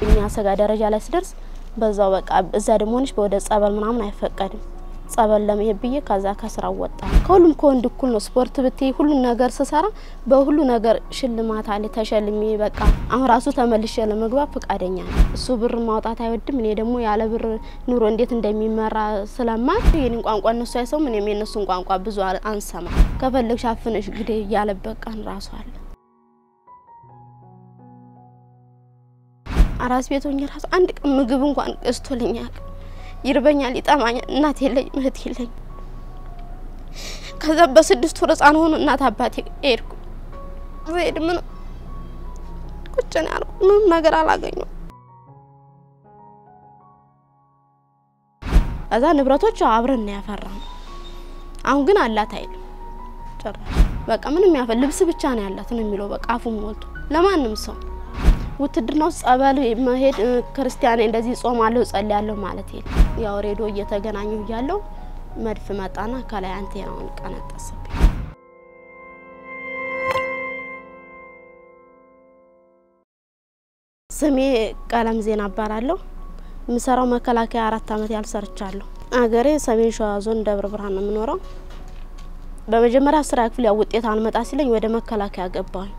የሚያሰጋ ደረጃ ላይ ስደርስ በዛው በቃ እዛ ደግሞ ሆነሽ ወደ ጸበል ምናምን አይፈቀድም። ጸበል ለመሄድ ብዬ ከዛ ከስራው ወጣ። ከሁሉም ከወንድ እኩል ነው። ስፖርት ብትይ ሁሉን ነገር ስሰራ በሁሉ ነገር ሽልማት አለ ተሸልሜ በቃ አሁን ራሱ ተመልሼ ለመግባት ፈቃደኛ ነው። እሱ ብር ማውጣት አይወድም። እኔ ደግሞ ያለ ብር ኑሮ እንዴት እንደሚመራ ስለማል የኔን ቋንቋ እነሱ አይሰሙም፣ እኔም የእነሱን ቋንቋ ብዙ አንሰማ። ከፈለግሽ አፍነሽ ግዴ እያለበት ቀን ራሱ አለ። አራስ ቤት ሆኜ ራሱ አንድ ቀን ምግብ እንኳን ገዝቶልኝ አያውቅም። ይርበኛል፣ ይጠማኛል። እናት የለኝ፣ እህት የለኝ። ከዛ በስድስት ወር ህጻን ሆኖ እናት አባቴ ሄድኩ። ሄድ ምን ቁጭ ነው ያልኩ፣ ምንም ነገር አላገኘው። ከዛ ንብረቶች አብረን ነው ያፈራነው። አሁን ግን አላት አይልም ጭራሽ። በቃ ምንም ያፈ ልብስ ብቻ ነው ያላት ነው የሚለው በቃ አፉን ሞልቶ ለማንም ሰው ውትድርና ውስጥ ጸበል መሄድ ክርስቲያን እንደዚህ ጾማለሁ ጸልያለሁ ማለት የለም። ያው ሬዲዮ እየተገናኙ እያለሁ መድፍ መጣና ከላይ አንቴናውን ቀነጠስብኝ። ስሜ ቀለም ዜና እባላለሁ። የምሰራው መከላከያ አራት አመት ያህል ሰርቻለሁ። አገሬ ሰሜን ሸዋ ዞን ደብረ ብርሃን ነው የምኖረው። በመጀመሪያ አስራ ክፍል ያው ውጤት አልመጣ ሲለኝ ወደ መከላከያ ገባሁኝ።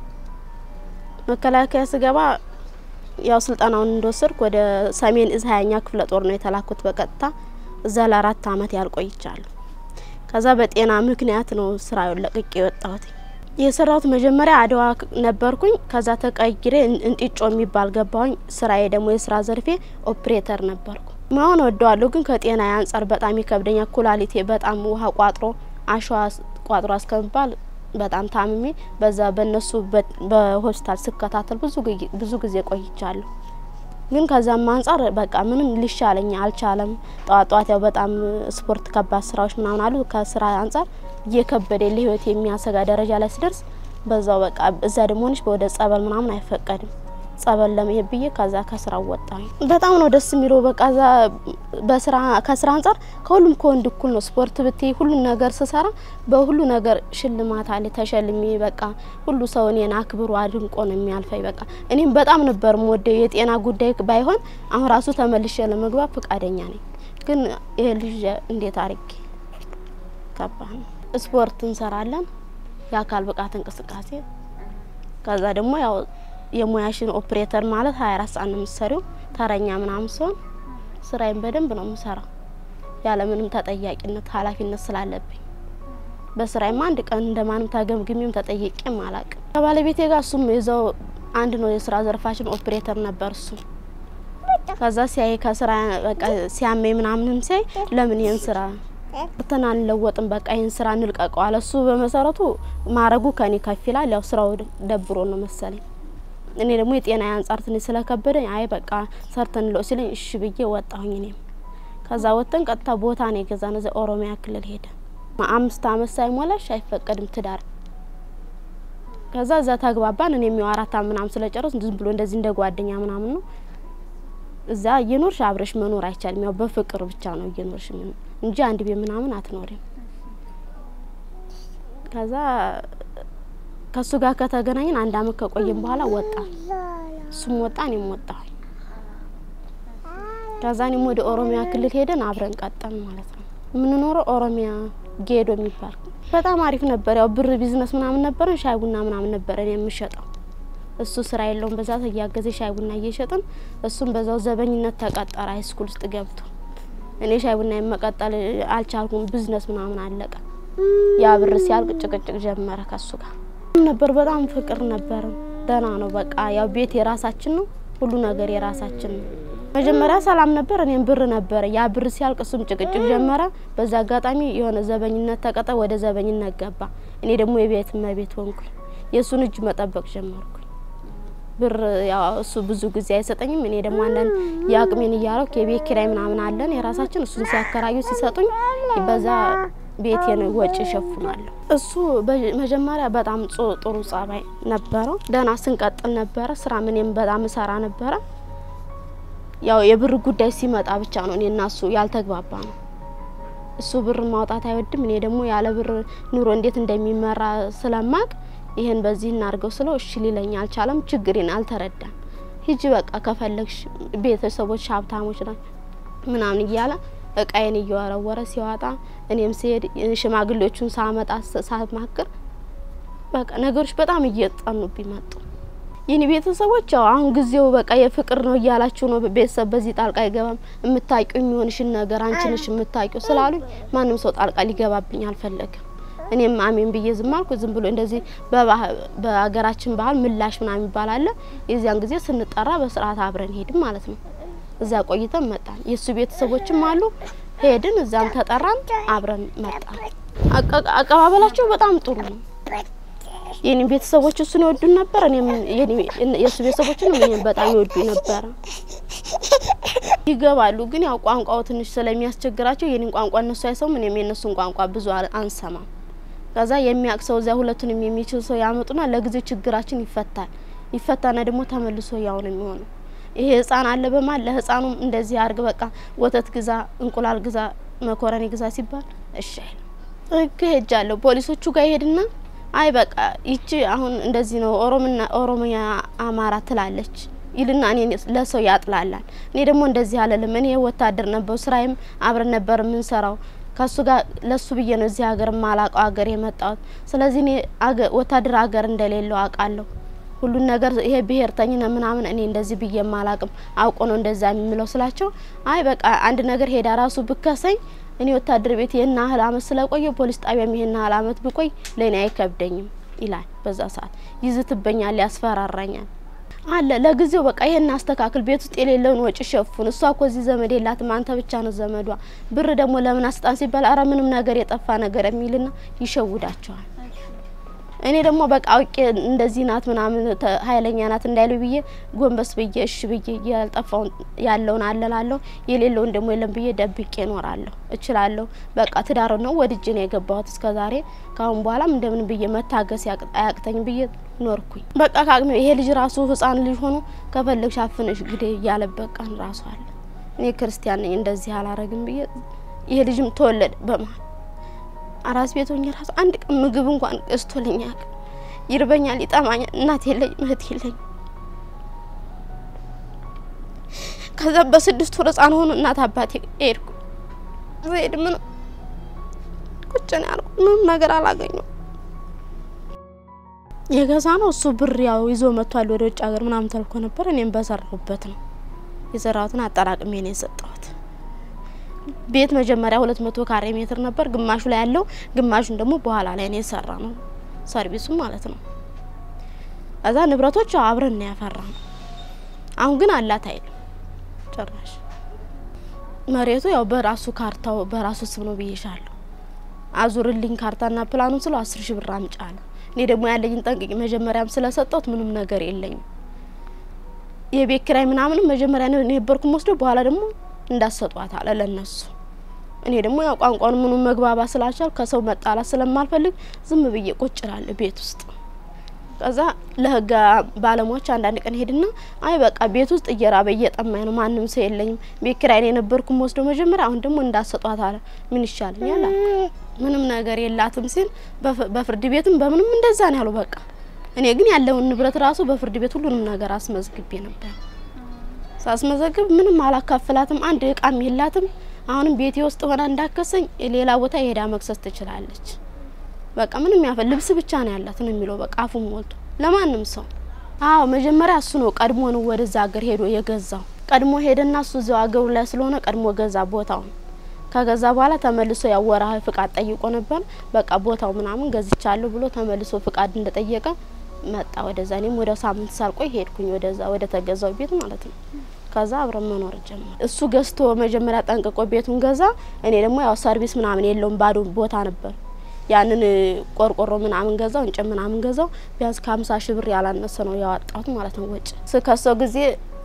መከላከያ ስገባ ያው ስልጠናውን እንደወሰድኩ ወደ ሰሜን እዝ ሀያኛ ክፍለ ጦር ነው የተላኩት በቀጥታ እዛ ለአራት አመት ያልቆይቻለሁ። ከዛ በጤና ምክንያት ነው ስራ ለቅቄ የወጣሁት። የሰራሁት መጀመሪያ አድዋ ነበርኩኝ። ከዛ ተቀይሬ እንጢጮ የሚባል ገባሁኝ። ስራዬ ደግሞ የስራ ዘርፌ ኦፕሬተር ነበርኩ። መሆን ወደዋለሁ፣ ግን ከጤና አንጻር በጣም ይከብደኛል። ኩላሊቴ በጣም ውሃ ቋጥሮ አሸዋ ቋጥሮ እስከሚባል በጣም ታምሜ በዛ በእነሱ በሆስፒታል ስከታተል ብዙ ጊዜ ቆይቻለሁ። ግን ከዛም አንጻር በቃ ምንም ሊሻለኝ አልቻለም። ጠዋት ጠዋት ያው በጣም ስፖርት ከባድ ስራዎች ምናምን አሉ። ከስራ አንጻር እየከበደ ለህይወት የሚያሰጋ ደረጃ ላይ ስደርስ በዛው በቃ እዛ ደግሞ ሆነሽ ወደ ጸበል ምናምን አይፈቀድም። ጸበል ለመሄድ ብዬ ከዛ ከስራው ወጣሁኝ። በጣም ነው ደስ የሚለው። በቃ ዛ በስራ ከስራ አንጻር ከሁሉም ከወንድ እኩል ነው። ስፖርት ብትይ ሁሉን ነገር ስሰራ በሁሉ ነገር ሽልማት አለ ተሸልሜ በቃ ሁሉ ሰው እኔን አክብሮ አድንቆ ነው የሚያልፈኝ። በቃ እኔም በጣም ነበር የምወደው። የጤና ጉዳይ ባይሆን አሁን ራሱ ተመልሼ ለመግባት ፈቃደኛ ነኝ። ግን ይሄ ልጅ እንዴት አርጌ ከባድ ነው። ስፖርት እንሰራለን፣ የአካል ብቃት እንቅስቃሴ ከዛ ደግሞ ያው የሙያሽን ኦፕሬተር ማለት ሀያ አራት ሰዓት ነው የምትሰሪው። ተረኛ ምናምን ሲሆን ስራዬን በደንብ ነው የምሰራው ያለምንም ተጠያቂነት ኃላፊነት ስላለብኝ በስራዬማ አንድ ቀን እንደማንም ተገምግሜም ተጠየቄም አላቅም። ከባለቤቴ ጋር እሱም የዛው አንድ ነው የስራ ዘርፋችን ኦፕሬተር ነበር እሱ። ከዛ ሲያይ ከስራ በቃ ሲያመኝ ምናምንም ሲያይ ለምን ይህን ስራ እንትን አንለወጥም በቃ ይህን ስራ እንልቀቀው አለ። እሱ በመሰረቱ ማረጉ ከኔ ከፍ ይላል። ያው ስራው ደብሮ ነው መሰለኝ እኔ ደግሞ የጤና አንጻር ትንሽ ስለከበደኝ አይ በቃ ሰርተን ለው ሲለኝ እሺ ብዬ ወጣሁኝ። እኔም ከዛ ወጥተን ቀጥታ ቦታ ነው የገዛነው እዚያ ኦሮሚያ ክልል ሄደ። አምስት አመት ሳይሞላሽ አይፈቀድም ትዳር። ከዛ እዛ ተግባባን። እኔም ያው አራት አመት ምናምን ስለጨረስ ዝም ብሎ እንደዚህ እንደ ጓደኛ ምናምን ነው እዛ እየኖርሽ አብረሽ መኖር አይቻልም። ያው በፍቅር ብቻ ነው እየኖርሽ እንጂ አንድ ቤት ምናምን አትኖሪም። ከዛ ከሱ ጋር ከተገናኘን አንድ አመት ከቆየን በኋላ ወጣ። እሱም ወጣ፣ እኔም ወጣሁ። ከዛ እኔም ወደ ኦሮሚያ ክልል ሄደን አብረን ቀጠን ማለት ነው። የምንኖረው ኦሮሚያ ጌዶ የሚባል በጣም አሪፍ ነበር። ያው ብር ቢዝነስ ምናምን ነበረን። ሻይ ቡና ምናምን ነበረን የምሸጠው። እሱ ስራ የለውም በዛ እያገዘ ሻይ ቡና እየሸጥን እሱም በዛው ዘበኝነት ተቀጠረ ሃይስኩል ውስጥ ገብቶ። እኔ ሻይ ቡና መቀጠል አልቻልኩም። ቢዝነስ ምናምን አለቀ። ያ ብር ሲያልቅ ጭቅጭቅ ጀመረ ከሱ ጋር ነበር በጣም ፍቅር ነበር። ደህና ነው በቃ ያው ቤት የራሳችን ነው፣ ሁሉ ነገር የራሳችን ነው። መጀመሪያ ሰላም ነበር፣ እኔም ብር ነበረ። ያ ብር ሲያልቅ እሱም ጭቅጭቅ ጀመረ። በዛ አጋጣሚ የሆነ ዘበኝነት ተቀጠ፣ ወደ ዘበኝነት ገባ። እኔ ደግሞ የቤት እመቤት ሆንኩኝ። የእሱን እጅ መጠበቅ ጀመርኩኝ። ብር ያው እሱ ብዙ ጊዜ አይሰጠኝም። እኔ ደግሞ አንዳንድ የአቅሜን እያረኩ የቤት ኪራይ ምናምን አለን የራሳችን። እሱን ሲያከራዩ ሲሰጡኝ በዛ ቤቴን ወጪ እሸፍናለሁ። እሱ መጀመሪያ በጣም ጥሩ ጸባይ ነበረው። ደህና ስንቀጥል ነበረ። ስራ ምንም በጣም እሰራ ነበረ። ያው የብር ጉዳይ ሲመጣ ብቻ ነው እኔ እና እሱ ያልተግባባ ነው። እሱ ብር ማውጣት አይወድም። እኔ ደግሞ ያለ ብር ኑሮ እንዴት እንደሚመራ ስለማቅ ይህን በዚህ እናድርገው ስለው እሺ ሊለኝ አልቻለም። ችግሬን አልተረዳም። ሂጂ በቃ ከፈለግሽ ቤተሰቦች ሀብታሞች ናቸው ምናምን እያለ እቃዬን እየወረወረ ሲዋጣ እኔም ስሄድ ሽማግሌዎቹን ሳመጣ ሳማክር በቃ ነገሮች በጣም እየጠኑብኝ መጡ። የኔ ቤተሰቦች ያው አሁን ጊዜው በቃ የፍቅር ነው እያላችሁ ነው፣ ቤተሰብ በዚህ ጣልቃ አይገባም፣ የምታውቂው የሚሆንሽን ነገር አንቺ ነሽ የምታውቂው ስላሉኝ ማንም ሰው ጣልቃ ሊገባብኝ አልፈለግም። እኔም አሜን ብዬ ዝም አልኩ። ዝም ብሎ እንደዚህ በሀገራችን ባህል ምላሽ ምናምን የሚባል አለ። የዚያን ጊዜ ስንጠራ በስርዓት አብረን ሄድን ማለት ነው። እዛ ቆይተን መጣን። የእሱ ቤተሰቦችም አሉ። ሄድን፣ እዛም ተጠራን፣ አብረን መጣን። አቀባበላቸው በጣም ጥሩ ነው። የኔ ቤተሰቦች እሱን ይወዱን ነበር። እኔም የእሱ ቤተሰቦችንም እኔም በጣም ይወዱኝ ነበረ። ይገባሉ፣ ግን ያው ቋንቋው ትንሽ ስለሚያስቸግራቸው የኔን ቋንቋ እነሱ አይሰሙም፣ እኔም የእነሱን ቋንቋ ብዙ አንሰማም። ከዛ የሚያውቅ ሰው እዚያ ሁለቱንም የሚችል ሰው ያመጡና ለጊዜው ችግራችን ይፈታል። ይፈታና ደግሞ ተመልሶ ያው ነው የሚሆነው። ይሄ ህፃን አለ በማል ለህፃኑም እንደዚህ አርግ፣ በቃ ወተት ግዛ፣ እንቁላል ግዛ፣ መኮረኒ ግዛ ሲባል እሺ አይልም። ህግ ሄጃለሁ ፖሊሶቹ ጋር ይሄድና አይ በቃ ይቺ አሁን እንደዚህ ነው ኦሮምና ኦሮሚያ አማራ ትላለች ይልና እኔ ለሰው ያጥላላል። እኔ ደግሞ እንደዚህ አለልም። እኔ ወታደር ነበሩ፣ ስራዬም አብረን ነበር የምንሰራው ከሱ ጋር ለሱ ብዬ ነው እዚህ ሀገር ማላቀው ሀገር የመጣሁት። ስለዚህ እኔ ወታደር ሀገር እንደሌለው አውቃለሁ። ሁሉን ነገር ይሄ ብሄርተኝነት ምናምን እኔ እንደዚህ ብዬ ማላቅም አውቆ ነው እንደዛ የሚለው ስላቸው፣ አይ በቃ አንድ ነገር ሄዳ ራሱ ብከሰኝ እኔ ወታደር ቤት ይህን ያህል አመት ስለቆየ ፖሊስ ጣቢያም ይህን ያህል አመት ብቆይ ለእኔ አይከብደኝም ይላል። በዛ ሰዓት ይዝትበኛል፣ ያስፈራራኛል አለ ለጊዜው በቃ ይሄን አስተካክል፣ ቤት ውስጥ የሌለውን ወጪ ሸፉን። እሷ እኮ እዚህ ዘመድ የላትም፣ አንተ ብቻ ነው ዘመዷ። ብር ደግሞ ለምን አስጣን ሲባል አረ ምንም ነገር የጠፋ ነገር የሚልና ይሸውዳቸዋል። እኔ ደግሞ በቃ አውቄ እንደዚህ ናት ምናምን ኃይለኛ ናት እንዳይሉ ብዬ ጎንበስ ብዬ እሺ ብዬ ያልጠፋውን ያለውን አለላለሁ የሌለውን ደግሞ የለም ብዬ ደብቄ እኖራለሁ። እችላለሁ። በቃ ትዳር ነው ወድጄ ነው የገባሁት እስከ ዛሬ። ካሁን በኋላም እንደምን ብዬ መታገስ አያቅተኝ ብዬ ኖርኩኝ። በቃ ካቅሜ ይሄ ልጅ ራሱ ህፃን ልጅ ሆኖ ከፈለግሽ አፍነሽ ግዴ እያለበት ቀን ራሱ አለ። እኔ ክርስቲያን ነኝ እንደዚህ አላረግም ብዬ ይሄ ልጅም ተወለደ በመሀል አራስ ቤት ሆኜ ራሱ አንድ ቀን ምግብ እንኳን ገዝቶልኝ አያውቅም። ይርበኛል፣ ይጠማኛል። እናት የለኝ፣ እህት የለኝ። ከዛ በስድስት ወር ህፃን ሆኖ እናት አባቴ ሄድኩ። ዜድ ምን ቁጭ ነው ያልኩ፣ ምንም ነገር አላገኘው። የገዛ ነው እሱ ብር ያው ይዞ መጥቷል ወደ ውጭ ሀገር ምናምን ተልኮ ነበር። እኔም በሰራሁበት ነው የሰራሁትን አጠራቅሜ ነው የሰጠሁት። ቤት መጀመሪያ ሁለት መቶ ካሬ ሜትር ነበር። ግማሹ ላይ ያለው ግማሹን ደግሞ በኋላ ላይ ነው የሰራ ነው ሰርቪሱ ማለት ነው። እዛ ንብረቶች አብረን ነው ያፈራ ነው። አሁን ግን አላት አይልም ጭራሽ። መሬቱ ያው በራሱ ካርታው በራሱ ስም ነው ብዬሻለሁ። አዙርልኝ ካርታና ፕላኑን ስለው አስር ሺህ ብር አምጪ አለ። እኔ ደግሞ ያለኝን ጠንቅቄ መጀመሪያም ስለሰጠሁት ምንም ነገር የለኝም። የቤት ኪራይ ምናምንም መጀመሪያ ነው የነበርኩም ወስዶ በኋላ ደግሞ እንዳሰጧት አለ ለነሱ። እኔ ደግሞ ያው ቋንቋን ምኑ መግባባ ስላልቻል ከሰው መጣላት ስለማልፈልግ ዝም ብዬ ቁጭ እላለሁ ቤት ውስጥ። ከዛ ለህግ ባለሙያዎች አንዳንድ ቀን ሄድና አይ በቃ ቤት ውስጥ እየራበ እየጠማኝ ነው፣ ማንም ሰው የለኝም፣ ቤት ኪራይ ነው የነበርኩም ወስዶ መጀመሪያ፣ አሁን ደግሞ እንዳሰጧት አለ። ምን ይሻለኛል አልኩ። ምንም ነገር የላትም ሲል በፍርድ ቤትም በምንም እንደዛ ነው ያሉ። በቃ እኔ ግን ያለውን ንብረት ራሱ በፍርድ ቤት ሁሉንም ነገር አስመዝግቤ ነበር። ሳስመዘግብ ምንም አላካፍላትም፣ አንድ እቃም የላትም። አሁንም ቤቴ ውስጥ ሆና እንዳከሰኝ ሌላ ቦታ የሄዳ መክሰስ ትችላለች። በቃ ምንም ያፈ ልብስ ብቻ ነው ያላት ነው የሚለው በቃ አፉን ሞልቶ ለማንም ሰው። አዎ መጀመሪያ እሱ ነው ቀድሞ ነው ወደዛ ሀገር ሄዶ የገዛው። ቀድሞ ሄደና እሱ እዚያው ሀገሩ ላይ ስለሆነ ቀድሞ ገዛ ቦታውን። ከገዛ በኋላ ተመልሶ ያው ወርሃዊ ፍቃድ ጠይቆ ነበር። በቃ ቦታው ምናምን ገዝቻለሁ ብሎ ተመልሶ ፍቃድ እንደጠየቀ መጣ ወደዛ። እኔም ወደ ሳምንት ሳልቆይ ሄድኩኝ ወደዛ ወደ ተገዛው ቤት ማለት ነው። ከዛ አብረን መኖር ጀመር። እሱ ገዝቶ መጀመሪያ ጠንቅቆ ቤቱን ገዛ። እኔ ደግሞ ያው ሰርቪስ ምናምን የለውም ባዶ ቦታ ነበር። ያንን ቆርቆሮ ምናምን ገዛው፣ እንጨት ምናምን ገዛው። ቢያንስ ከሀምሳ ሺህ ብር ያላነሰ ነው ያወጣሁት ማለት ነው ወጪ። ስከሰው ጊዜ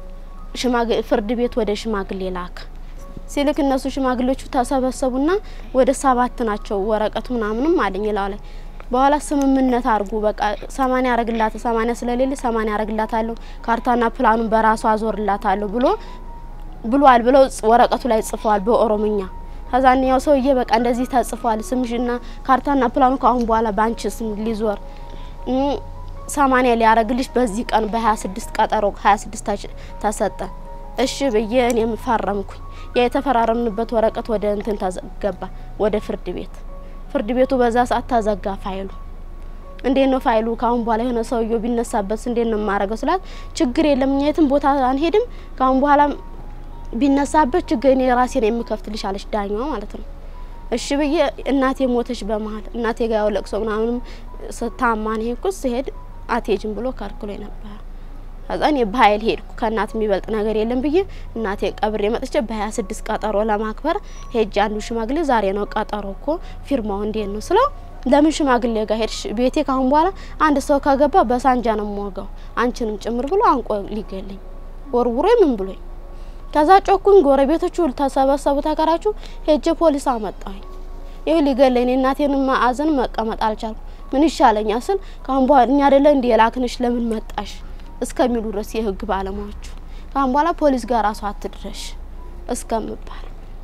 ፍርድ ቤት ወደ ሽማግሌ ላክ ሲልክ እነሱ ሽማግሌዎቹ ተሰበሰቡና ወደ ሰባት ናቸው ወረቀቱ ምናምንም አለኝ ላው ላይ በኋላ ስምምነት አድርጉ በቃ ሰማኒያ ያረግላት ሰማኒያ ስለሌለ ሰማኒያ ያረግላታለሁ ካርታና ፕላኑን በራሱ አዞርላታለሁ ብሎ ብሏል ብለው ወረቀቱ ላይ ጽፈዋል በኦሮምኛ። ከዛኛው ሰውዬ በቃ እንደዚህ ተጽፏል ስምሽና ካርታና ፕላኑ ከአሁን በኋላ ባንቺ ስም ሊዞር ሰማንያ ሊያረግልሽ በዚህ ቀን በሀያ ስድስት ቀጠሮ ሀያ ስድስት ተሰጠ። እሺ ብዬ እኔም ፈረምኩኝ። ያ የተፈራረምንበት ወረቀት ወደ እንትን ተገባ ወደ ፍርድ ቤት። ፍርድ ቤቱ በዛ ሰዓት ተዘጋ ፋይሉ። እንዴት ነው ፋይሉ ካሁን በኋላ የሆነ ሰውዬው ቢነሳበት እንዴት ነው የማረገው ስላት፣ ችግር የለም እኛ የትም ቦታ አንሄድም ካሁን በኋላ ቢነሳበት ችግር እኔ ራሴን የምከፍትልሽ አለች ዳኛዋ ማለት ነው። እሺ ብዬ እናቴ ሞተች በመሀል እናቴ ጋር ያው ለቅሶ ምናምንም ስታማን ሄድኩ ስሄድ አትሄጂም ብሎ ከልክሎ ነበር። ከዛ እኔ በኃይል ሄድኩ ከእናት የሚበልጥ ነገር የለም ብዬ እናቴ ቀብሬ መጥቼ በሀያ ስድስት ቀጠሮ ለማክበር ሄጅ አንዱ ሽማግሌ ዛሬ ነው ቀጠሮ እኮ ፊርማው እንዴት ነው ስለው ለምን ሽማግሌ ጋር ሄድሽ? ቤቴ ካሁን በኋላ አንድ ሰው ከገባ በሳንጃ ነው የምወጋው አንቺንም ጭምር ብሎ አንቆ ሊገለኝ ወርውሮ ምን ብሎኝ ከዛ ጮኩኝ። ጎረቤቶቹ ተሰበሰቡ። ተከራችሁ ሄጄ ፖሊስ አመጣሁኝ። ይህ ሊገለኝ እናቴን ማዕዘን መቀመጥ አልቻልኩ። ምን ይሻለኛል ስል ካሁን በኋላ እኛ አይደለ እንዲ የላክንሽ ለምን መጣሽ እስከሚሉ ድረስ የህግ ባለሙያዎቹ ካሁን በኋላ ፖሊስ ጋር ራሱ አትድረሽ እስከምባል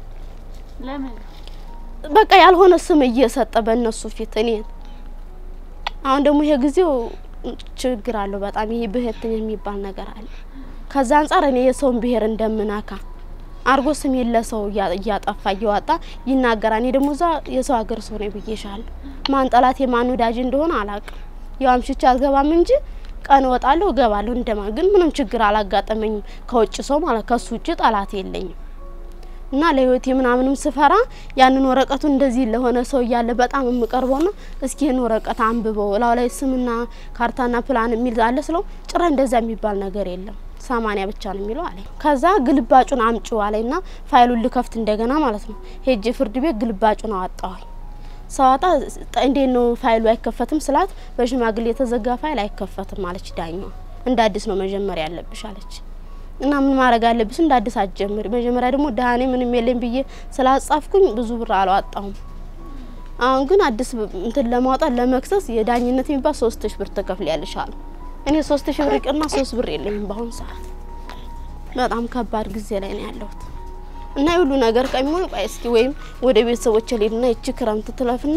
ለምን በቃ ያልሆነ ስም እየሰጠ በእነሱ ፊት እኔን አሁን ደግሞ ይሄ ጊዜው ችግር አለው በጣም ይሄ ብሄርተኛ የሚባል ነገር አለ። ከዛ አንጻር እኔ የሰውን ብሄር እንደምናካ አርጎ ስሜን ለሰው እያጠፋ እያወጣ ይናገራል። እኔ ደግሞ እዛ የሰው ሀገር ሰው ነው ብዬሻለሁ። ማን ጠላት የማን ወዳጅ እንደሆነ አላውቅም። ያው አምሽቼ አልገባም እንጂ ቀን እወጣለሁ እገባለሁ። እንደማ ግን ምንም ችግር አላጋጠመኝም ከውጭ ሰው ማለት ከሱ ውጭ ጠላት የለኝም። እና ለህይወቴ ምናምንም ስፈራ ያንን ወረቀቱን እንደዚህ ለሆነ ሰው እያለ በጣም የምቀርበው ና እስኪ ይህን ወረቀት አንብበው እላው ላይ ስምና ካርታና ፕላን የሚል አለ ስለው ጭራ እንደዛ የሚባል ነገር የለም ሰማኒያ ብቻ ነው የሚለው አለኝ። ከዛ ግልባጩን አምጪው አለኝ ና ፋይሉን ልከፍት እንደገና ማለት ነው ሄጄ ፍርድ ቤት ግልባጩን አወጣዋኝ። ሰዋጣ እንዴት ነው ፋይሉ አይከፈትም ስላት በሽማግሌ የተዘጋ ፋይል አይከፈትም አለች ዳኛዋ። እንደ አዲስ ነው መጀመሪያ ያለብሽ አለች። እና ምን ማድረግ አለብሽ? እንደ አዲስ አትጀምሪ። መጀመሪያ ደግሞ ደህኔ ምንም የለኝ ብዬ ስላጻፍኩኝ ብዙ ብር አላወጣሁም። አሁን ግን አዲስ እንትን ለማውጣት ለመክሰስ የዳኝነት የሚባል ሶስት ሺ ብር ትከፍያለሽ አሉ። እኔ ሶስት ሺ ብር ይቅርና ሶስት ብር የለኝም በአሁኑ ሰዓት። በጣም ከባድ ጊዜ ላይ ነው ያለሁት እና የሁሉ ነገር ቀሚሆን ቆይ እስኪ ወይም ወደ ቤተሰቦች ልሄድና ይቺ ክረምት ትለፍና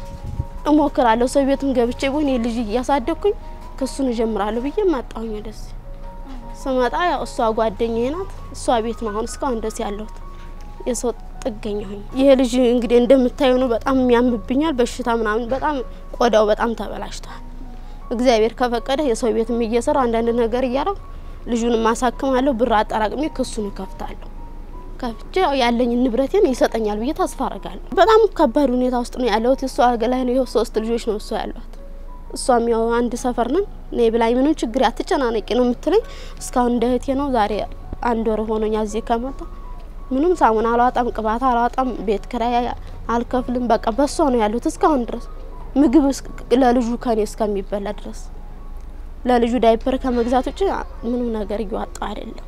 እሞክራለሁ። ሰው ቤትም ገብቼ ቢሆን የልጅ እያሳደግኩኝ ክሱን እጀምራለሁ ብዬ መጣሁኝ ወደዚህ ስመጣ ያው እሷ ጓደኛዬ ናት። እሷ ቤት ነው አሁን እስካሁን ድረስ ያለሁት የሰው ጥገኛ ሆኝ። ይሄ ልጅ እንግዲህ እንደምታዩ ነው። በጣም የሚያምብኛል በሽታ ምናምን፣ በጣም ቆዳው በጣም ተበላሽቷል። እግዚአብሔር ከፈቀደ የሰው ቤትም እየሰራው አንዳንድ ነገር እያረው ልጁንም ማሳክማለሁ። ብር አጠራቅሜ ክሱን እከፍታለሁ። ከፍቼ ያው ያለኝን ንብረቴን ይሰጠኛል ብዬ ተስፋ አረጋለሁ። በጣም ከባድ ሁኔታ ውስጥ ነው ያለሁት። እሷ ላይ ነው። ይኸው ሶስት ልጆች ነው እሷ ያሏት እሷም ያው አንድ ሰፈር ነን። እኔ ብላኝ ምንም ችግር አትጨናነቂ ነው የምትለኝ። እስካሁን እንደ እህቴ ነው። ዛሬ አንድ ወር ሆኖኛ እዚህ ከመጣ ምንም ሳሙና አላዋጣም፣ ቅባት አላዋጣም፣ ቤት ኪራይ አልከፍልም። በቃ በሷ ነው ያሉት እስካሁን ድረስ ምግብ ለልጁ ከኔ እስከሚበላ ድረስ ለልጁ ዳይፐር ከመግዛት ውጭ ምንም ነገር እየዋጣው አይደለም።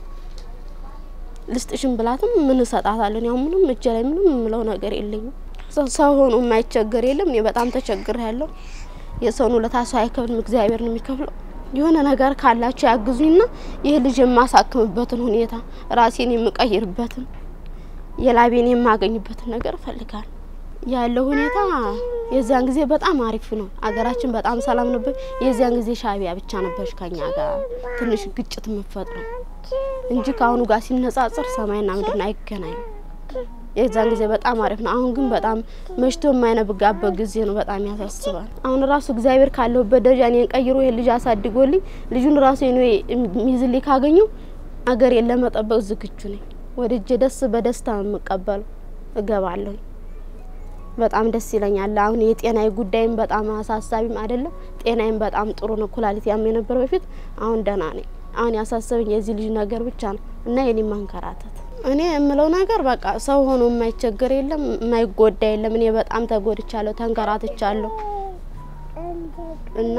ልስጥሽን ብላትም ምን እሰጣታለን? ያው ምንም እጄ ላይ ምንም የምለው ነገር የለኝም። ሰው ሆኖ የማይቸገር የለም። እኔ በጣም ተቸግር ያለው የሰውን ውለታ ሰው አይከፍልም፣ እግዚአብሔር ነው የሚከፍለው። የሆነ ነገር ካላቸው ያግዙኝና ይህ ልጅ የማሳክምበትን ሁኔታ ራሴን የምቀይርበትን የላቤን የማገኝበትን ነገር እፈልጋለሁ። ያለው ሁኔታ የዚያን ጊዜ በጣም አሪፍ ነው። አገራችን በጣም ሰላም ነበር። የዚያን ጊዜ ሻዕቢያ ብቻ ነበረች ከኛ ጋር ትንሽ ግጭት የምፈጥረው እንጂ ከአሁኑ ጋር ሲነጻጽር ሰማይና ምድርን አይገናኝም። የዛን ጊዜ በጣም አሪፍ ነው። አሁን ግን በጣም መሽቶ የማይነብጋበት ጊዜ ነው። በጣም ያሳስባል። አሁን ራሱ እግዚአብሔር ካለሁበት ደረጃ እኔን ቀይሮ ይሄን ልጅ አሳድጎልኝ ልጁን ራሱ ኔ የሚይዝልኝ ካገኘው አገሬን ለመጠበቅ ዝግጁ ነኝ። ወድጄ ደስ በደስታ የምቀበለው እገባለሁ። በጣም ደስ ይለኛል። አሁን የጤናዊ ጉዳይም በጣም አሳሳቢም አይደለም። ጤናዬም በጣም ጥሩ ነው። ኩላሊት ያም የነበረ በፊት አሁን ደህና ነኝ። አሁን ያሳሰበኝ የዚህ ልጅ ነገር ብቻ ነው እና የኔ ማንከራተት እኔ የምለው ነገር በቃ ሰው ሆኖ የማይቸገር የለም፣ የማይጎዳ የለም። እኔ በጣም ተጎድቻለሁ፣ ተንከራትቻለሁ እና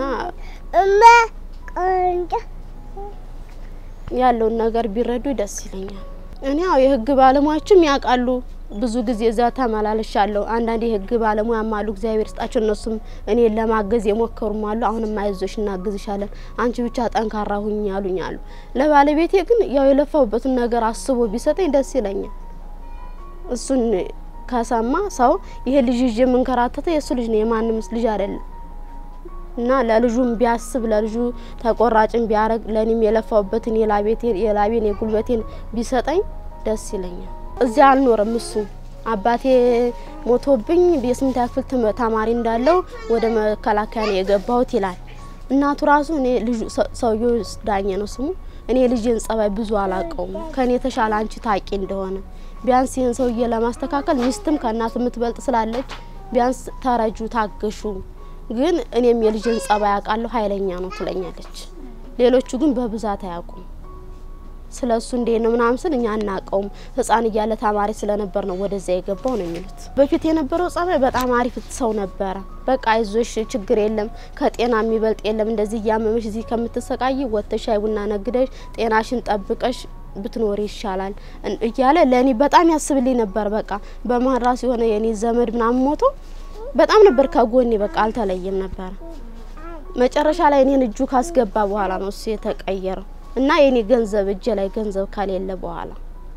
ያለውን ነገር ቢረዱ ደስ ይለኛል። እኔ ያው የህግ ባለሙያዎችም ያውቃሉ። ብዙ ጊዜ እዛ ተመላልሻለሁ። አንዳንድ የህግ ባለሙያም አሉ፣ እግዚአብሔር ስጣቸው። እነሱም እኔን ለማገዝ የሞከሩም አሉ። አሁንም አይዞሽ እናግዝሻለን፣ አንቺ ብቻ ጠንካራ ሁኝ ያሉኝ አሉ። ለባለቤቴ ግን ያው የለፋሁበትን ነገር አስቦ ቢሰጠኝ ደስ ይለኛል። እሱን ከሰማ ሰው ይሄ ልጅ ይዤ የምንከራተተ የእሱ ልጅ ነው፣ የማንም ልጅ አይደለም። እና ለልጁም ቢያስብ ለልጁ ተቆራጭን ቢያደርግ ለእኔም የለፋውበትን የላቤቴን የላቤን የጉልበቴን ቢሰጠኝ ደስ ይለኛል። እዚያ አልኖርም እሱ አባቴ ሞቶብኝ የስምንተኛ ክፍል ትም- ተማሪ እንዳለው ወደ መከላከያ ነው የገባሁት ይላል። እናቱ ራሱ እኔ ልጁ ሰ- ሰውዬው ዳኘ ነው ስሙ። እኔ ልጅን ጸባይ ብዙ አላቀውም ከእኔ የተሻለ አንቺ ታቂ እንደሆነ ቢያንስ ይህን ሰውዬ ለማስተካከል ሚስትም ከእናት የምትበልጥ ስላለች ቢያንስ ተረጁ፣ ታገሹ። ግን እኔም የልጅን ጸባይ አውቃለሁ ኃይለኛ ነው ትለኛለች። ሌሎቹ ግን በብዛት አያውቁም። ስለ እሱ እንዴት ነው ምናምን ስል እኛ አናውቀውም። ህፃን እያለ ተማሪ ስለነበር ነው ወደዚያ የገባው ነው የሚሉት። በፊት የነበረው ጸባይ በጣም አሪፍ ሰው ነበረ። በቃ አይዞሽ፣ ችግር የለም ከጤና የሚበልጥ የለም። እንደዚህ እያመመሽ እዚህ ከምትሰቃይ ወጥተሽ ሻይ ቡና ነግደሽ ጤናሽን ጠብቀሽ ብትኖሪ ይሻላል እን- እያለ ለእኔ በጣም ያስብልኝ ነበር። በቃ በመሀል ራሱ የሆነ የኔ ዘመድ ምናምን ሞቶ በጣም ነበር ከጎኔ በቃ አልተለየም ነበረ። መጨረሻ ላይ እኔን እጁ ካስገባ በኋላ ነው እሱ የተቀየረው እና የኔ ገንዘብ እጄ ላይ ገንዘብ ከሌለ በኋላ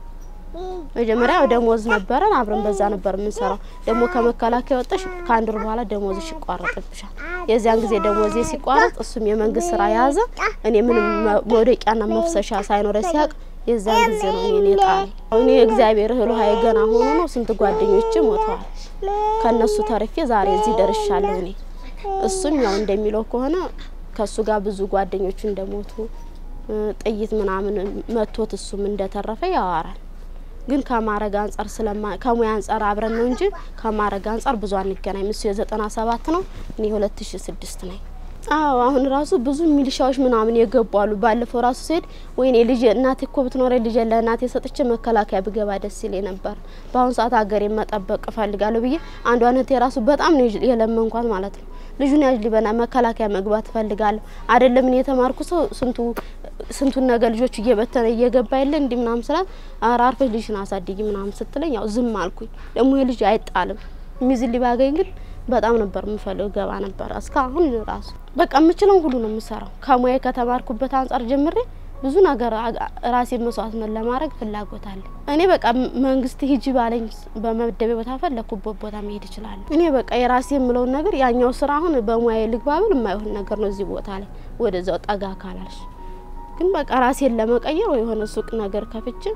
መጀመሪያ ደሞዝ ነበረን አብረን በዛ ነበር የምንሰራው። ደግሞ ከመከላከያ ወጣሽ ከአንድ ወር በኋላ ደሞዝሽ ይቋረጥብሻል። የዚያን ጊዜ ደሞዜ ሲቋረጥ እሱም የመንግስት ስራ የያዘ እኔ ምንም መ- መውደቂያና መፍሰሻ ሳይኖረ ሲያቅ የዚያን ጊዜ ነው እኔ ጣለኝ። እኔ እግዚአብሔር እህል ውሃ ገና ሆኖ ነው ስንት ጓደኞች ሞተዋል። ከእነሱ ተርፌ ዛሬ እዚህ ደርሻለሁ። እኔ እሱም ያው እንደሚለው ከሆነ ከእሱ ጋር ብዙ ጓደኞቹ እንደሞቱ እ፣ ጥይት ምናምን መቶት እሱም እንደተረፈ ያወራል። ግን ከማረግ አንጻር ስለማ ከሙያ አንጻር አብረን ነው እንጂ ከማረግ አንጻር ብዙ አንገናኝም። እሱ የዘጠና ሰባት ነው እኔ ሁለት ሺ ስድስት ነኝ። አዎ አሁን ራሱ ብዙ ሚሊሻዎች ምናምን የገቡ አሉ። ባለፈው ራሱ ስሄድ ወይኔ ልጅ እናቴ እኮ ብትኖረ ልጅ ለእናቴ ሰጥቼ መከላከያ ብገባ ደስ ይለኝ ነበር። በአሁኑ ሰዓት ሀገሬ መጠበቅ እፈልጋለሁ ብዬ አንዷ እህቴ ራሱ በጣም ነው የለመንኳት ማለት ነው። ልጁን ያዥ ሊበና መከላከያ መግባት እፈልጋለሁ አይደለም እኔ የተማርኩ ሰው ስንቱ ስንቱን ነገር ልጆች እየበተነ እየገባ የለ እንዲህ ምናምን ስላት ኧረ አርፈሽ ልጅሽን አሳድጊ ምናምን ስትለኝ ያው ዝም አልኩኝ። ደግሞ ይህ ልጅ አይጣልም የሚዝል ባገኝ ግን በጣም ነበር የምፈልገው ገባ ነበር እስካሁን ራሱ በቃ የምችለውን ሁሉ ነው የምሰራው። ከሙያ ከተማርኩበት አንጻር ጀምሬ ብዙ ነገር አ- ራሴን መስዋዕትነት ለማድረግ ፍላጎት አለ። እኔ በቃ ም- መንግስት ሂጂ ባለኝ ስ- በመደቤ ቦታ ፈለኩበት ቦታ መሄድ እችላለሁ። እኔ በቃ የራሴ የምለውን ነገር ያኛው ስራ አሁን በሙያ ልግባብል የማይሆን ነገር ነው። እዚህ ቦታ ላይ ወደዛው ጠጋ ካላልሽ ግን በቃ ራሴን ለመቀየር ወይ የሆነ ሱቅ ነገር ከፍቼ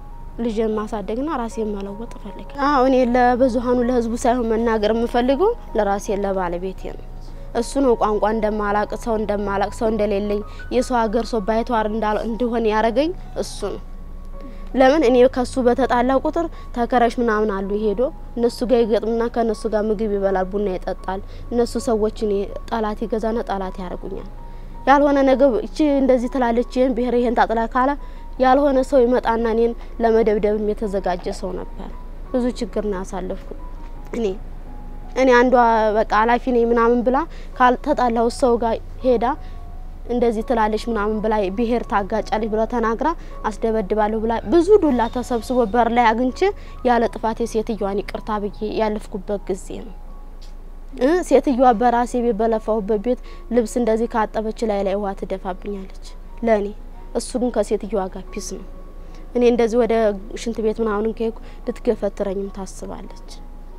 ልጅን ማሳደግና ራሴን መለወጥ እፈልጋለሁ። አዎ እኔ ለብዙሀኑ ለህዝቡ ሳይሆን መናገር የምፈልገው ለራሴ ለባለቤቴ ነው። እሱ ነው ቋንቋ እንደማላቅ ሰው እንደማላቅ ሰው እንደሌለኝ የሰው ሀገር ሰው ባይተዋር እንዳል- እንደሆነ ያደረገኝ እሱ ነው። ለምን እኔ ከሱ በተጣላ ቁጥር ተከራዮች ምናምን አሉ ሄዶ እነሱ ጋር ይገጥምና ከእነሱ ጋር ምግብ ይበላል፣ ቡና ይጠጣል። እነሱ ሰዎች እኔ ጠላት ይገዛና ጠላት ያደርጉኛል። ያልሆነ ነገር እቺ እንደዚህ ትላለች፣ ይህን ብሔር ይህን ታጥላ ካለ ያልሆነ ሰው ይመጣና እኔን ለመደብደብም የተዘጋጀ ሰው ነበር። ብዙ ችግር ነው ያሳለፍኩት እኔ እኔ አንዷ በቃ ኃላፊ ነኝ ምናምን ብላ ካልተጣላው ሰው ጋር ሄዳ እንደዚህ ትላለች ምናምን ብላ ብሔር ታጋጫለች ብላ ተናግራ አስደበድባለሁ ብላ ብዙ ዱላ ተሰብስቦ በር ላይ አግኝቼ ያለ ጥፋት የሴትዮዋን ይቅርታ ብዬ ያለፍኩበት ጊዜ ነው። እ ሴትዮዋ በራሴ ቤት በለፋሁበት ቤት ልብስ እንደዚህ ካጠበች ላይ ላይ ውሃ ትደፋብኛለች ለእኔ። እሱ ግን ከሴትዮዋ ጋር ፒስ ነው። እኔ እንደዚህ ወደ ሽንት ቤት ምናምን ከሄድኩ ልትገፈትረኝም ታስባለች።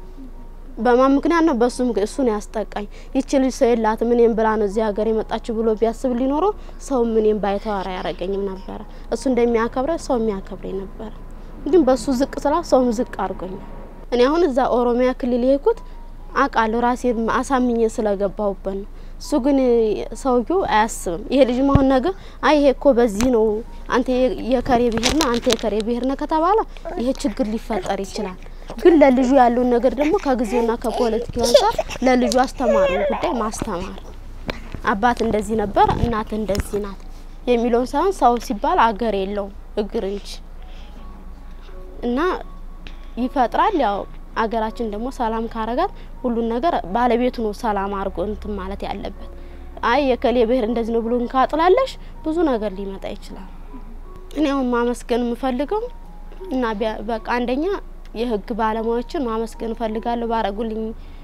በማን ምክንያት ነው? በሱ ምክ- እሱ ነው ያስጠቃኝ። ይቺ ልጅ ሰው የላትም እኔም ብላ ነው እዚህ ሀገር የመጣችው ብሎ ቢያስብ ሊኖሮ ሰው እኔም ባይተዋራ ያረገኝም ነበረ። እሱ እንደሚያከብረ ሰው የሚያከብረኝ ነበረ። ግን በሱ ዝቅ ስላ ሰውም ዝቅ አድርጎኛል። እኔ አሁን እዛ ኦሮሚያ ክልል የሄድኩት አውቃለሁ ራሴን አሳምኜ ስለገባሁበት ነው። እሱ ግን ሰውዬው አያስብም። ይሄ ልጅ አሁን ነገር አይ ይሄ እኮ በዚህ ነው አንተ የ- የከሬ ብሄር ነው አንተ የከሬ ብሄር ነው ከተባለ ይሄ ችግር ሊፈጠር ይችላል። ግን ለልጁ ያለውን ነገር ደግሞ ከጊዜውና ከፖለቲካው አንጻር ለልጁ አስተማሪውን ጉዳይ ማስተማር አባት እንደዚህ ነበር እናት እንደዚህ ናት የሚለውን ሳይሆን ሰው ሲባል አገር የለውም እግር እንጂ እና ይፈጥራል። ያው አገራችን ደግሞ ሰላም ካረጋት ሁሉን ነገር ባለቤቱ ነው ሰላም አድርጎ እንትን ማለት ያለበት። አይ የከሌ ብሄር እንደዚህ ነው ብሎ እንካጥላለሽ ብዙ ነገር ሊመጣ ይችላል። እኔ አሁን ማመስገን የምፈልገው እና ቢያ- በቃ አንደኛ የህግ ባለሙያዎችን ማመስገን እፈልጋለሁ ባረጉልኝ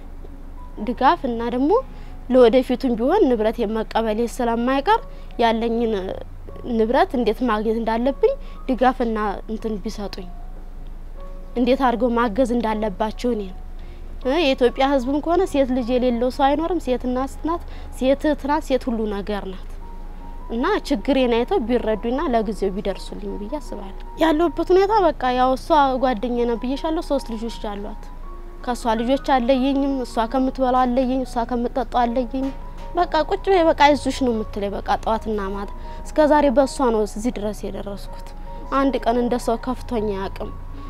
ድጋፍ እና ደግሞ ለወደፊቱም ቢሆን ንብረት የመቀበሌ ስለማይቀር ያለኝን ንብረት እንዴት ማግኘት እንዳለብኝ ድጋፍና እንትን ቢሰጡኝ እንዴት አድርገው ማገዝ እንዳለባቸው እኔ እ የኢትዮጵያ ሕዝብም ከሆነ ሴት ልጅ የሌለው ሰው አይኖርም። ሴት እናት ናት፣ ሴት እህት ናት፣ ሴት ሁሉ ነገር ናት። እና ችግሬን አይተው ቢረዱኝና ለጊዜው ቢደርሱልኝ ብዬ አስባለሁ። ያለሁበት ሁኔታ በቃ ያው እሷ ጓደኛ ነው ብዬሻለሁ። ሶስት ልጆች አሏት። ከእሷ ልጆች አለየኝም፣ እሷ ከምትበላው አለየኝ፣ እሷ ከምትጠጣው አለየኝ። በቃ ቁጭ በይ በቃ አይዞሽ ነው የምትለኝ። በቃ ጠዋትና ማታ እስከ ዛሬ በእሷ ነው እዚህ ድረስ የደረስኩት። አንድ ቀን እንደ ሰው ከፍቶኝ አያውቅም።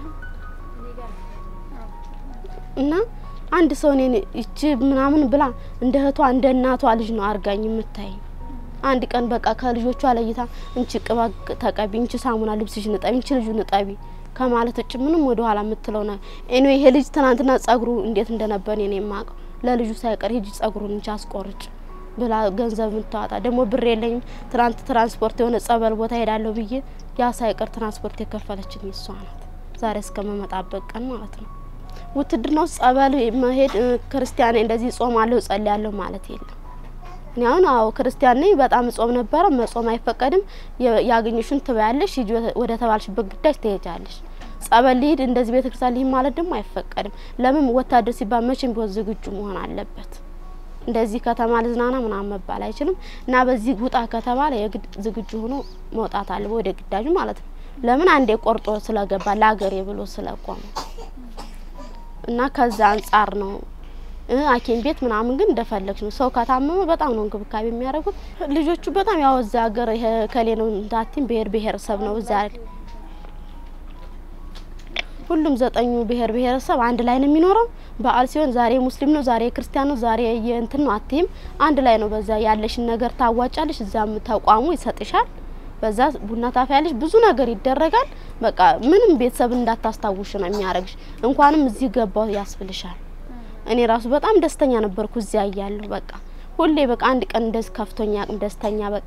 እና አንድ ሰው እኔን ይቺ ምናምን ብላ እንደ እህቷ እንደ እናቷ ልጅ ነው አርጋኝ የምታይኝ። አንድ ቀን በቃ ከልጆቿ ለይታ እንቺ ቅባ ተቀቢ፣ እንቺ ሳሙና ልብስሽ ንጠቢ፣ እንቺ ልጁ ንጠቢ ከማለት ውጭ ምንም ወደ ኋላ የምትለው ነ እኔ ይሄ ልጅ ትናንትና ጸጉሩ እንዴት እንደነበር እኔ የማውቀው ለልጁ ሳይቀር ሂጂ ጸጉሩን እንቺ አስቆርጭ ብላ ገንዘብ የምታወጣ ደግሞ ብር የለኝም ትናንት ትራንስፖርት የሆነ ጸበል ቦታ ሄዳለሁ ብዬ ያ ሳይቀር ትራንስፖርት የከፈለችኝ እሷ ናት። ዛሬ እስከመመጣበት ቀን ማለት ነው። ውትድርና ውስጥ ጸበል መሄድ ክርስቲያን እንደዚህ ጾማለሁ ጸልያለሁ ማለት የለም። እኔ አሁን አዎ ክርስቲያን ነኝ። በጣም ጾም ነበረ። መጾም አይፈቀድም። ያገኘሽን ትበያለሽ፣ ሂጂ ወደ ተባልሽበት ግዳጅ ትሄጃለሽ። ጸበል ልሂድ እንደዚህ ቤተ ክርስቲያን ልሂድ ማለት ደግሞ አይፈቀድም። ለምን ወታደር ሲባል መቼም ቢሆን ዝግጁ መሆን አለበት። እንደዚህ ከተማ ልዝናና ምናምን መባል አይችልም። እና በዚህ ውጣ ከተባለ የግድ ዝግጁ ሆኖ መውጣት አለ ወደ ግዳጁ ማለት ነው። ለምን አንዴ ቆርጦ ስለገባ ለሀገሬ ብሎ ስለቆመ እና ከዛ አንጻር ነው ሐኪም ቤት ምናምን ግን እንደፈለግሽ ነው። ሰው ከታመመ በጣም ነው እንክብካቤ የሚያደርጉት ልጆቹ በጣም ያው እዛ ሀገር ይሄ ከሌ ነው እንዳቲም ብሄር ብሄረሰብ ነው እዛ ሁሉም ዘጠኙ ብሄር ብሄረሰብ አንድ ላይ ነው የሚኖረው። በዓል ሲሆን ዛሬ ሙስሊም ነው፣ ዛሬ ክርስቲያን ነው፣ ዛሬ የእንትን ነው አትይም። አንድ ላይ ነው። በዛ ያለሽን ነገር ታዋጫለሽ፣ እዛም ተቋሙ ይሰጥሻል። በዛ ቡና ታፊያለሽ፣ ብዙ ነገር ይደረጋል። በቃ ምንም ቤተሰብ እንዳታስታውሽ ነው የሚያደርግሽ። እንኳንም እዚህ ገባው ያስብልሻል። እኔ ራሱ በጣም ደስተኛ ነበርኩ እዚያ እያለሁ። በቃ ሁሌ በቃ አንድ ቀን እንደዚህ ከፍቶኛ ደስተኛ በቃ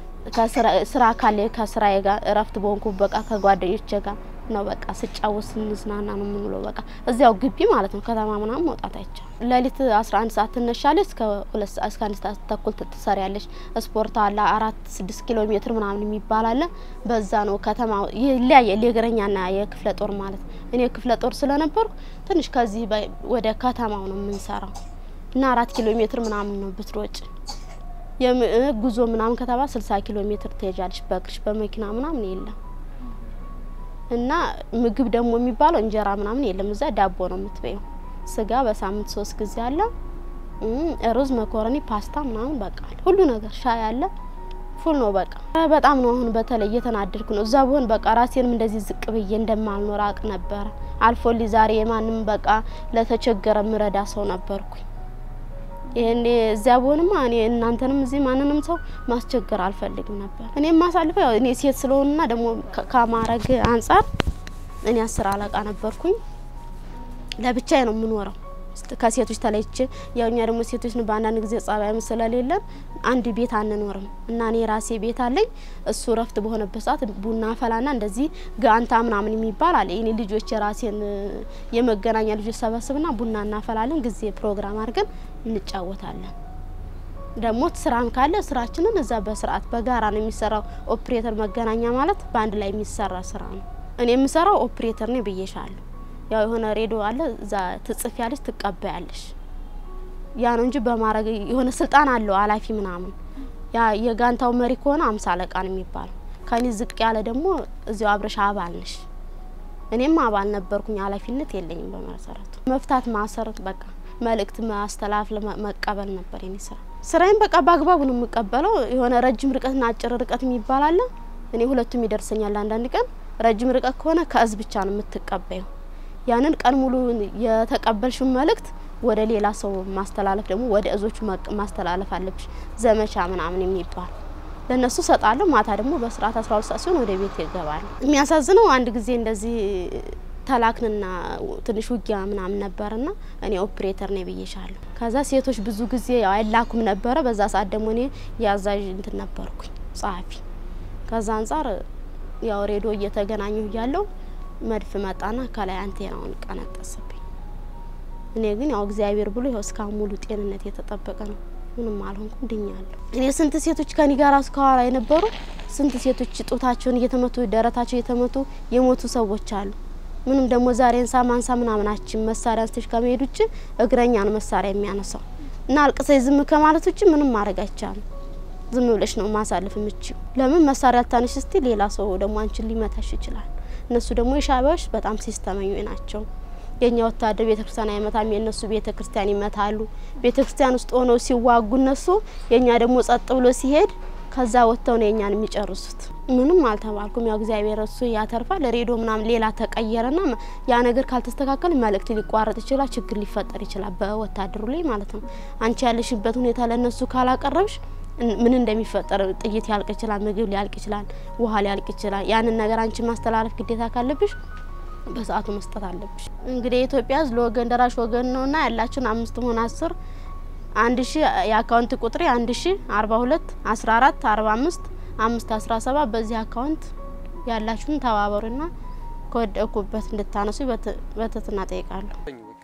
ስራ ካለ ከስራዬ ጋር እረፍት በሆንኩ በቃ ከጓደኞቼ ጋር ነው በቃ ስጫወት ስንዝናና ነው የምንውለው። በቃ እዚያው ግቢ ማለት ነው። ከተማ ምናምን መውጣት አይቻል። ሌሊት አስራ አንድ ሰዓት ትነሻለች እስከ ሁለት ሰዓት እስከ አንድ ሰዓት ተኩል ትሰሪያለሽ። ስፖርት አለ አራት ስድስት ኪሎ ሜትር ምናምን የሚባል አለ። በዛ ነው ከተማ ይለያያል። የእግረኛና የክፍለ ጦር ማለት እኔ ክፍለ ጦር ስለነበርኩ ትንሽ ከዚህ ወደ ከተማው ነው የምንሰራው እና አራት ኪሎ ሜትር ምናምን ነው ብትሮጭ ጉዞ ምናምን ከተባ ስልሳ ኪሎ ሜትር ትሄጃለሽ በእግርሽ በመኪና ምናምን የለም። እና ምግብ ደግሞ የሚባለው እንጀራ ምናምን የለም። እዛ ዳቦ ነው የምትበየው። ስጋ በሳምንት ሶስት ጊዜ አለ። ሩዝ፣ መኮረኒ፣ ፓስታ ምናምን በቃ ሁሉ ነገር ሻይ አለ። ፉል ነው በቃ። በጣም ነው አሁን በተለይ እየተናደድኩ ነው። እዛ ብሆን በቃ ራሴንም እንደዚህ ዝቅ ብዬ እንደማልኖር አቅ ነበረ። አልፎልኝ ዛሬ የማንም በቃ ለተቸገረ ምረዳ ሰው ነበርኩኝ። ይሄኔ እዚያ ብሆንማ እኔ እናንተንም እዚህ ማንንም ሰው ማስቸገር አልፈልግም ነበር። እኔ የማሳልፈው ያው እኔ ሴት ስለሆንና ደግሞ ከማረግ አንጻር እኔ አስር አለቃ ነበርኩኝ። ለብቻዬ ነው የምኖረው ከሴቶች ተለይቼ። ያው እኛ ደግሞ ሴቶች ነው በአንዳንድ ጊዜ ጸባይም ስለሌለን አንድ ቤት አንኖርም እና እኔ ራሴ ቤት አለኝ። እሱ ረፍት በሆነበት ሰዓት ቡና ፈላና እንደዚህ ጋንታ ምናምን የሚባል አለ። እኔ ልጆች የራሴን የመገናኛ ልጆች ሰበስብና ቡና እናፈላለን። ጊዜ ፕሮግራም አድርገን እንጫወታለን። ደግሞ ስራም ካለ ስራችንን እዛ በስርዓት በጋራ ነው የሚሰራው። ኦፕሬተር መገናኛ ማለት በአንድ ላይ የሚሰራ ስራ ነው። እኔ የምሰራው ኦፕሬተር ነው ብዬሻለሁ። ያው የሆነ ሬዲዮ አለ እዛ ትጽፍ ያለች ትቀበያለሽ። ያ ነው እንጂ በማድረግ የሆነ ስልጣን አለው ኃላፊ ምናምን። ያ የጋንታው መሪ ከሆነ አምሳ አለቃ ነው የሚባለው። ከኔ ዝቅ ያለ ደግሞ እዚያው አብረሻ አባል ነሽ። እኔም አባል ነበርኩኝ። ኃላፊነት የለኝም በመሰረቱ። መፍታት፣ ማሰር፣ በቃ መልእክት ማስተላለፍ፣ መቀበል ነበር የኔ ስራ። ስራዬን በቃ በአግባቡ ነው የምቀበለው። የሆነ ረጅም ርቀትና አጭር ርቀት የሚባል አለ። እኔ ሁለቱም ይደርሰኛል። አንዳንድ ቀን ረጅም ርቀት ከሆነ ከእዝ ብቻ ነው የምትቀበየው። ያንን ቀን ሙሉ የተቀበልሽውን መልእክት ወደ ሌላ ሰው ማስተላለፍ ደግሞ ወደ እዞቹ ማስተላለፍ አለብሽ። ዘመቻ ምናምን የሚባል ለእነሱ ሰጣለሁ። ማታ ደግሞ በስርዓት አስራ ሁለት ሰዓት ሲሆን ወደ ቤት ይገባል። የሚያሳዝነው አንድ ጊዜ እንደዚህ ተላክንና ትንሽ ውጊያ ምናምን ነበርና እኔ ኦፕሬተር ነኝ ብዬሻለሁ። ከዛ ሴቶች ብዙ ጊዜ ያው አይላኩም ነበረ። በዛ ሰዓት ደግሞ እኔ የአዛዥ እንትን ነበርኩኝ ጸሐፊ። ከዛ አንጻር ያው ሬዲዮ እየተገናኘሁ እያለሁ መድፍ መጣና ከላይ አንቴናውን ቀነጠሰብኝ። እኔ ግን ያው እግዚአብሔር ብሎ ይኸው እስካሁን ሙሉ ጤንነት የተጠበቀ ነው። ምንም አልሆንኩም፣ ድኛለሁ። እኔ ስንት ሴቶች ከኔ ጋር እስከኋላ የነበሩ ስንት ሴቶች ጡታቸውን እየተመቱ ደረታቸው እየተመቱ የሞቱ ሰዎች አሉ። ምንም ደግሞ ዛሬ እንሳ ማንሳ ምናምናችን መሳሪያ አንስተሽ ከመሄድ ውጭ እግረኛ ነው መሳሪያ የሚያነሳው እና አልቅሰሽ ዝም ከማለት ውጭ ምንም ማድረግ አይቻልም። ዝም ብለሽ ነው ማሳለፍ የምችው። ለምን መሳሪያ ታነሽ እስቲ ሌላ ሰው ደግሞ አንቺን ሊመታሽ ይችላል። እነሱ ደግሞ የሻዕቢያዎች በጣም ሲስተመኝ ናቸው። የእኛ ወታደር ቤተ ክርስቲያን አይመታም፣ የእነሱ ቤተ ክርስቲያን ይመታሉ። ቤተ ክርስቲያን ውስጥ ሆነው ሲዋጉ እነሱ የእኛ ደግሞ ጸጥ ብሎ ሲሄድ ከዛ ወጥተው ነው የኛን የሚጨርሱት። ምንም አልተባልኩም። ያው እግዚአብሔር እሱ ያተርፋል። ሬዲዮ ምናምን ሌላ ተቀየረና ያ ነገር ካልተስተካከል መልእክት ሊቋረጥ ይችላል፣ ችግር ሊፈጠር ይችላል በወታደሩ ላይ ማለት ነው። አንቺ ያለሽበት ሁኔታ ለእነሱ ካላቀረብሽ ምን እንደሚፈጠር ጥይት ያልቅ ይችላል፣ ምግብ ሊያልቅ ይችላል፣ ውሃ ሊያልቅ ይችላል። ያንን ነገር አንቺ ማስተላለፍ ግዴታ ካለብሽ በሰዓቱ መስጠት አለብሽ። እንግዲህ የኢትዮጵያ ሕዝብ ለወገን ደራሽ ወገን ነውና ያላችሁን አምስት ሆን አስር አንድ ሺ የአካውንት ቁጥሬ አንድ ሺ አርባ ሁለት አስራ አራት አርባ አምስት አምስት አስራ ሰባት በዚህ አካውንት ያላችሁን ተባበሩና ከወደኩበት እንድታነሱ በትህትና ጠይቃለሁ።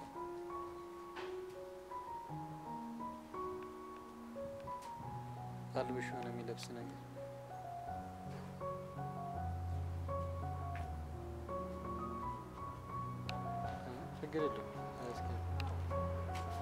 አልብሽ ሆነ የሚለብስ ነገር ችግር የለውም።